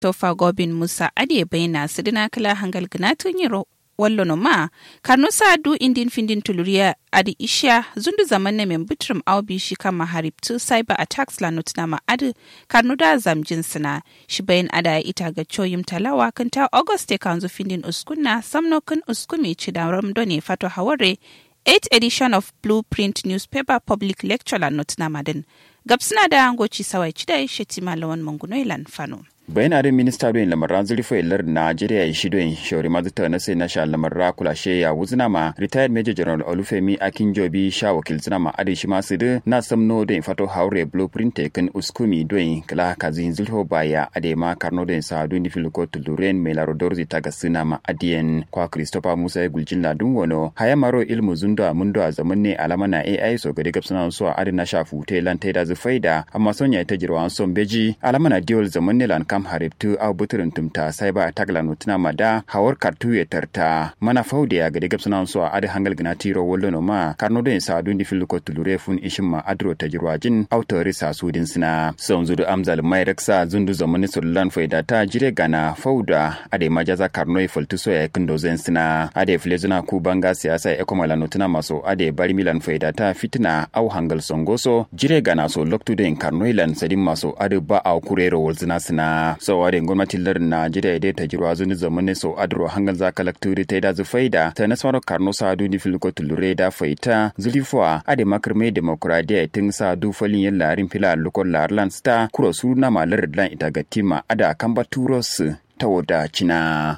tofa gobin musa ade bayna sidina kala hangal gnatun yiro wallo no ma karno sadu indin findin tuluria adi isha zundu zaman ne men bitrum aubi shi kama haribtu cyber attacks la notna ma adi karno da zamjin sina shi bayan ada ita ga choyim talawa kanta august kanzu findin uskunna samno kun uskumi ci da ramdone fato haware 8th edition of blueprint newspaper public lecture la notna madin gabsina da angoci sawai ci da shetima lawan mangunoilan fano bayan adin minista doyin lamarran zurfa ilar najeriya ya shido yin shauri mazuta na sai na sha lamarra kulashe ya wuzina ma retired major general olufemi akinjobi sha wakil zina ma adin shi masu da na samno doyin fato haure blueprint tekin uskumi doyin kala kazin zulho baya ade ma karno doyin sa doyin filiko tuluren mai laro dorzi ta gasina ma adiyan kwa christopher musa ya guljin ladun wano haya maro ilmu zundo a mundo a zaman ne alama na ai so gari gabsana so a adin na sha fute lan taida zufaida amma sonya ta jirwa son beji alama na diol zaman ne lan kam haribtu au buturin tumta sai ba tagla nutuna mada hawar kartu ya tarta mana faude ya gade gabsana so a adi hangal gina tiro wollo no ma karno den sa dun di filuko tulure fun ishin ma adro ta jirwajin autori sa sudin sina son zudu amzal mai raksa zundu zamani sullan faida ta jire gana fauda ade majaza karno ya fultu so ya kindo zen sina ade flezuna ku banga siyasa ya kuma la nutuna maso ade bari milan faida ta fitina au hangal songoso jire gana so loktu den karno ilan sadin maso ade ba au kurero wolzina sina so ade gwamnatin lar Najeriya dai ta jirwa zuni zamani so adro hangal za kalakturi ta da zufaida ta nasaro karno sa duni filko tulure da faita zulifwa ade makarme demokradiya tun sa du falin yin larin fila lokon larlan sta kuro su na malar lan ita gatima ada kamba turos ta wada cina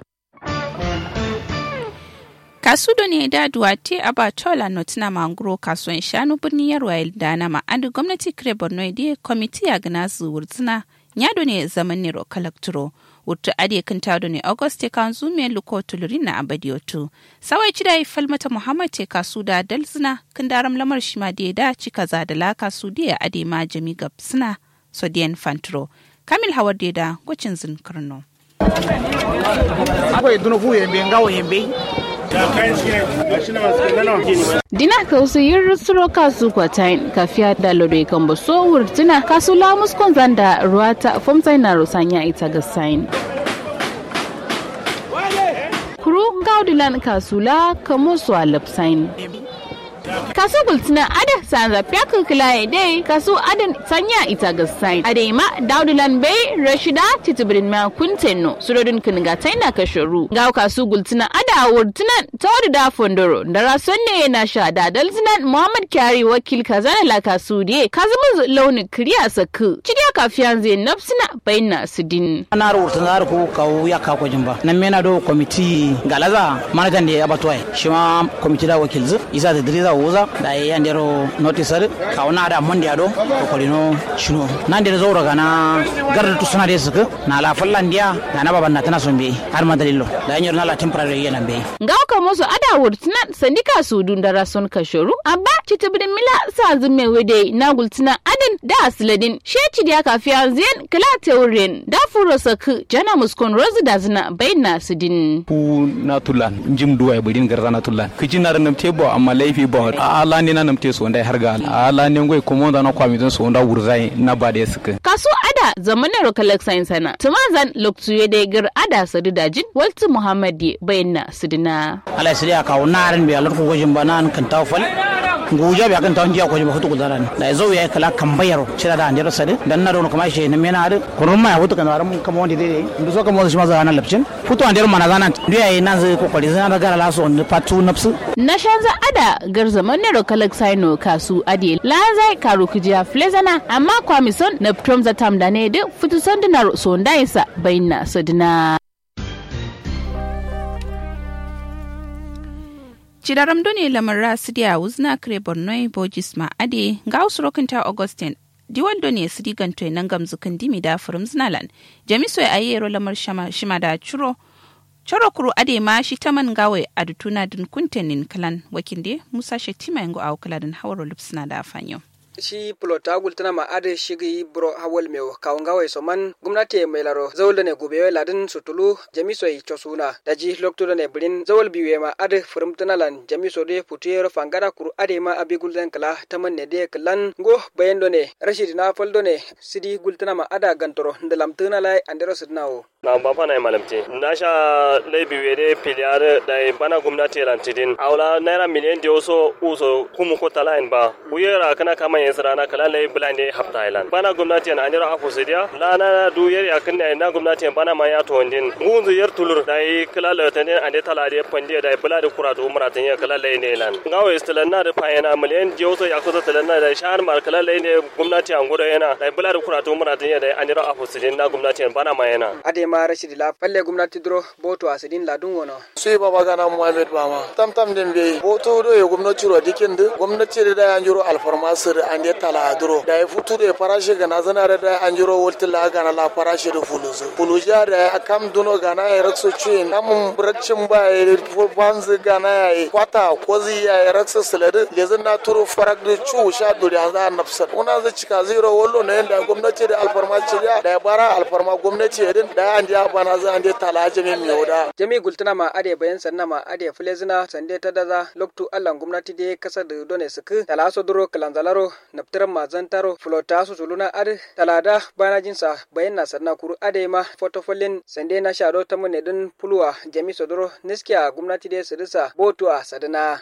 kasudo ne da duwate a batola notina manguro kasuwan shanu birnin yarwa da na ma'adu gwamnati kire borno da kwamiti a gina su wurzina nyado ne zaman ne kalakturo wurtu ade kan tado ne auguste kan zume luko tulurin na abadiotu sawai cida yi falmata muhammad te kasu da dalzina kan daram lamar shi ma da da cika za da laka su da ade ma jami gabsina sodiyan fantro kamil hawar da da gwacin zin karno akwai dunufu yambe ngawo yambe dina kausu yin suro kasu kwatain kafiya da lodoi kan ba so wurtina kasu lamus kon zanda ruwata fomsai na rusanya ita ga sain kuru gaudilan kasula kamo su alapsain kasu gultina ada sanza fiyaku kila dai kasu adan sanya ita ga sain adai ma daudulan bai rashida titibirin ma kuntenno surodin kiniga taina kasharu ga kasu gultina ada wurtinan tawadu da fondoro da rason ne na sha da dalzinan muhammad kyari wakil kazana la kasu die kazumu launin kiriya saku cidiya kafiyan zai nafsina bayna sudin ana wurtin zar ko kawo ya ka ko jimba nan mena do komiti galaza manajan da ya batwai shi ma komiti da wakil zu isa da diriza wuza da ya ndero notice kawo na da mon dia do ko kolino shino nan da zo daga na garda tu suna da suka na la fallan dia na na baban na tana son be har ma dalilo da yanyo na la temporary yana be ga ka musu ada wurtinan sandika su dun da rason kashoru abba citibidin mila sa zume wede na gultina adin da asiladin sheci da kafiya ziyan kala teurin da furo saku jana muskon rozu da zina bayna sidin ku na tulan jim duwa budin garza na tulan kiji na ranam tebo amma laifi bo a ala ne na namte so ndai harga ala ne ngoi ko monda na kwami don so nda wurzai na ba da suka kaso ada zamanin rokalak science sana tumazan loktu yede gir ada sadu dajin waltu muhammadi bayna sidina ala sai ya kawo naran bi alar ko gojin banan kan tawfal nguja bi akan tawon jiya ko ba hutu gudaran da zo ya kala kan bayaro cira da andira sade dan na don kuma shi na mena ade kurun ma ya hutu kan waran kama wanda dai ndu so kama shi ma za nan lapcin hutu andira mana zanan duya yi nan zai kokari zan da gara laso on patu nafsu na shanza ada gar zaman ne rokalak saino kasu ade la zai karu kujiya flezana amma kwamison na prom za tam da ne de futu sandinar so ndaisa bayna sadina Cidaram done lamar rasidiya wuzna kare Borno Bojis ma ade ga usurokinta Augustine diwal done sidi ganto nan gamzukin dimi da furum znalan jamiso ya ayero lamar shima da churo choro kuru ade ma shi taman gawe adutuna din kuntenin kalan wakinde Musa Shetima yango a kaladin hawaro lupsina da fanyo. shi plota gultana ma ade shigi bro hawal mew kawngawai soman gumnati mai laro zawol ne gube ladin sutulu jamiso i chosuna daji lokto ne brin zawol biwe ma ade furumtana lan jamiso de putiyero fangara kuru ade ma abi gulden kala taman ne de klan go bayendo ne rashid na faldo ne sidi gultana ma ada gantoro ndalamtana lai andero sidnawo na bapa na malamti na sha laibi wede piliyar da bana gwamnati rantidin aula naira miliyan da wasu uso kumu ko talayin ba uyera kana kama yin sirana kala lai bulan da hafta island bana gwamnati na anira afu sidiya la na du yer ya kan na gwamnati bana ma ya to ndin gunzu yer tulur da yi kala la tanin ande tala da pande da bula da kuratu muratin ya kala lai ne lan ngawo istilan na da fayana miliyan da wasu ya kusa talan na da shahar mar kala lai ne gwamnati an gudu yana da bula da kuratu muratin ya da anira afu sidin na gwamnati bana ma yana ma rashidi la palle gumnati dro boto asidin ladun wono sui baba gana muhammed bama tam tam den be boto do ye gumnati ro dikinde gumnati da anjuro alfarma sir ande tala dro da ya futu da farashi gana zana da anjuro wolti la gana la farashi da fuluzu fuluja da akam duno gana ya rakso cin kam bracin ba ya banz gana ya kwata kozi ya rakso silade lezin na turu farak da chu sha duri an za nafsar una za cika zero wollo ne da gumnati da alfarma ciya da bara alfarma gumnati din da an ja bana za ande tala jami mi yoda jami gultuna ma ade bayan sanna ma ade fulezina sande ta daza loktu allan gwamnati de kasa da done suku tala so duro kalanzalaro naptiran ma zantaro flota su suluna ade talada bana jinsa bayan na sanna kuru ade ma fotofolin sande na shado ta mun din pulwa jami so duro niskiya gwamnati de sirisa botuwa sadana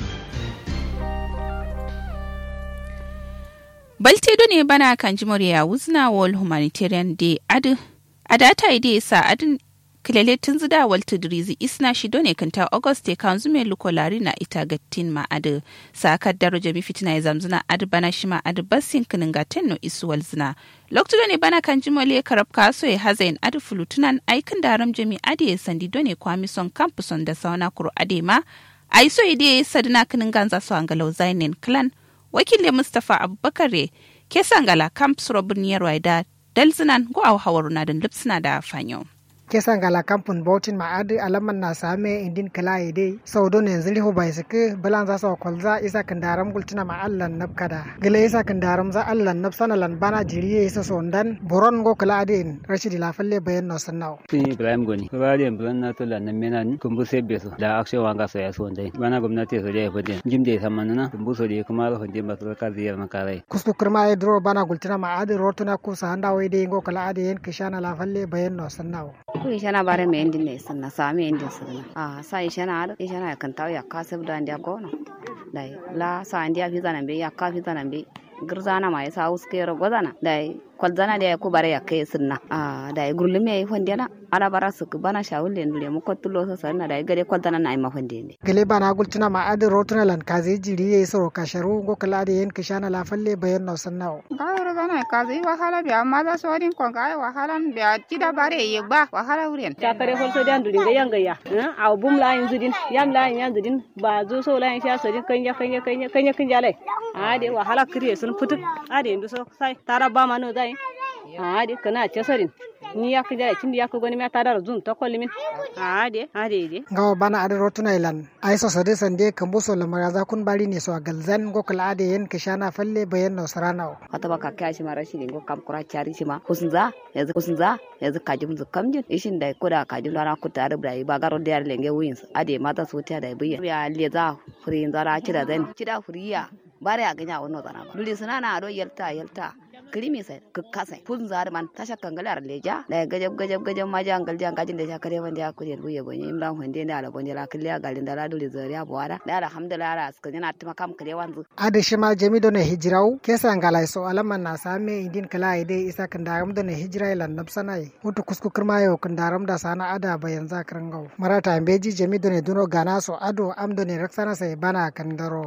baltedo ne bana kan jimar ya wuzna wall humanitarian day adu a data ide sa adin kilele tun zida walta dirizi isna shi done kanta august te kan zume lukolari na ita gattin ma adu sa kaddaro jami fitina ya zamzuna adu bana shi ma adu basin kinin gatin no isu walzina lokto done bana kan jimole karab kaso ya hazain adu fulutunan aikin daram jami ade ya sandi done kwamison kampuson da sauna kuro ade ma aiso ide sadina kinin ganza so angalau zainin clan wakilin mustapha abubakar ke sangala camps robin yarwaida dalzinan go aw hawaruna den lipsina da fanyo kesan gala kampun bautin ma adi alaman na same indin kala ide sau don yanzu liho bai suke balan za su kwalza isa kandaram gultina ma allan nab kada gile isa kandaram za allan nab sanalan bana jiriye isa sondan boron go kala adin rashidi lafalle bayan no sannaw tun ibrahim goni kurari bulan na tola na menan kumbu se beso da akshe wanga so ya so ndai bana gwamnati so da fadin jimde samanana kumbu so da kuma ro hande ba so ka ziyar makarai kusku kurma e dro bana gultina ma adi rotuna ku sa handa wai de go kala adi yen kishana lafalle bayan no sannaw ku ishana bare me endin ne sanna sa me endin sanna a sa ishana ar ishana kan taw ya kasab da ndia gono dai la sa ndia fi zanan be ya ka fi zanan be girzana ma yasa uske ro godana dai kwalzana da ku bare ya kai sunna a dai gurlume yi fondena ala bara su bana shawulle ndule mu kottulo so sanna dai gade kwalzana na ma fondene gele bana gultuna ma adi rotuna lan kaze jiri ye soro kasharu go kala adi yen kishana lafalle bayan no sannaw gawar zana kaze wahala bi amma za su wadin kon ga wahala bi kida bare ye ba wahala wuren ta kare holso dan duri ga yanga ya a bum la yin zudin yam la yin yan zudin ba zo so la yin sha sodin kanya kanya kanya kanya kanya lai a de wahala kriye sun putuk a de ndu so sai tara ba mano dai a de kana cesarin ni ya kija kin ya ko goni ma tara zun to kollimin a de a de de gawa bana adi rotuna ilan ai so sade sande kambo so lamara za kun bari ne so galzan go kala adi yen kishana falle bayan no sarana wata baka kai shi mara shi go kam kura chari shi ma kusunza yanzu kusunza yanzu kajim zu kamjin ishin da koda kajim dana ku tare da ba garo da yar lenge wins ade mata so ta da biya ya leza furin zara kida zan kida furiya bare a ganya wannan zana ba duli suna na ado yalta yalta krimi sai kasa fun zar man tasha kangalar leja da gajab gajab gajab ma jan gal jan gajin da sha kare wanda ya kuje buye gonye imran hunde da ala bonje la kliya galin da la duli zariya bawara da alhamdulillah ala suka yana tuma kam kare wanzu ade shima jami do ne hijraw kesa ngalai so alaman na same indin kala ide isa kan daram do ne hijra ila nabsanai mutu kusku kirma yo kan daram da sana ada bayan zakran gaw marata beji jami do ne duno gana so ado am do ne raksana sai bana kan daro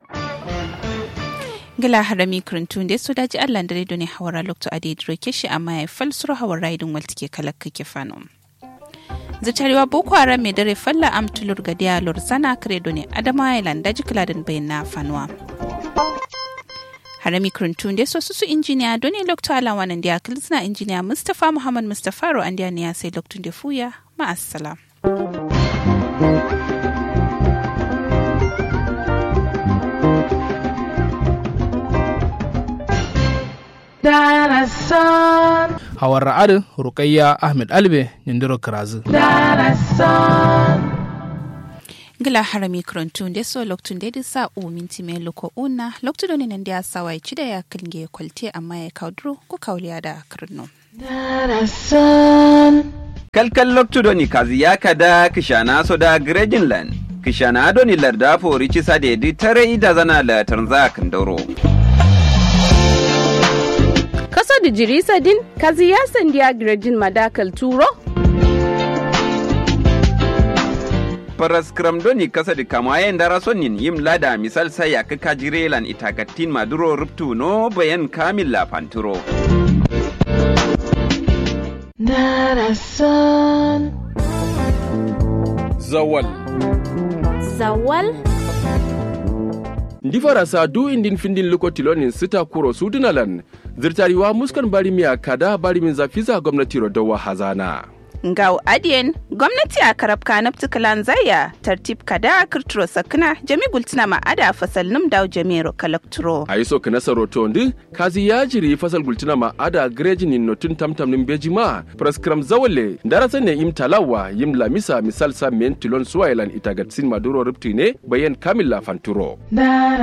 gila harami kurintun da su daji allah da ne hawara lokto ade droke shi amma ya falsuro hawar raidin walti ke kalakka ke fano zitarewa boko haram mai dare falla am tulur ga dialor sana credo ne adama island daji kiladin bayan na fanuwa harami kurintun da su su injiniya doni lokto alawanan da kilsina injiniya mustapha muhammad mustapha ro an ya sai loktun da fuya ma'assalam. darasan hawar ra'adu rukayya ahmed albe nindiro kirazu darasan gila harami krontun de so loktun de sa u minti me loko una loktu do nan dia sawa ci da ya kinge kwalte amma ya kaudro ko kauliya da kirno darasan kalkal loktu do ni kazi ya kada kishana so da grejinland kishana do ni larda fori ci sade di tare ida zana la tanza kandoro kaso da jirisa din kazi ya sandiya grejin madakal turo paras kramdoni kasa di kamayen dara sonin yim lada misal sai ya kaka jirelan itakatin maduro ruptu no bayan kamil la panturo. darasan zawal zawal ndi farasa du indin findin luko tilonin sita kuro sudunalan zirtariwa muskan bari miya kada bari min zafiza gwamnati rodowa hazana ngau adien gwamnati a karab kanab tukalan zaya tartib kada kirturo sakna jami gultina ma ada fasal num daw jamiro kalakturo a yi so ka nasaro to ndi kazi ya jiri fasal gultina ma ada grejin in notun tamtam nin beji ma praskram zawale darasa ne im talawa yim lamisa misal sa men tilon suwailan itagatsin maduro rupti ne bayan kamila fanturo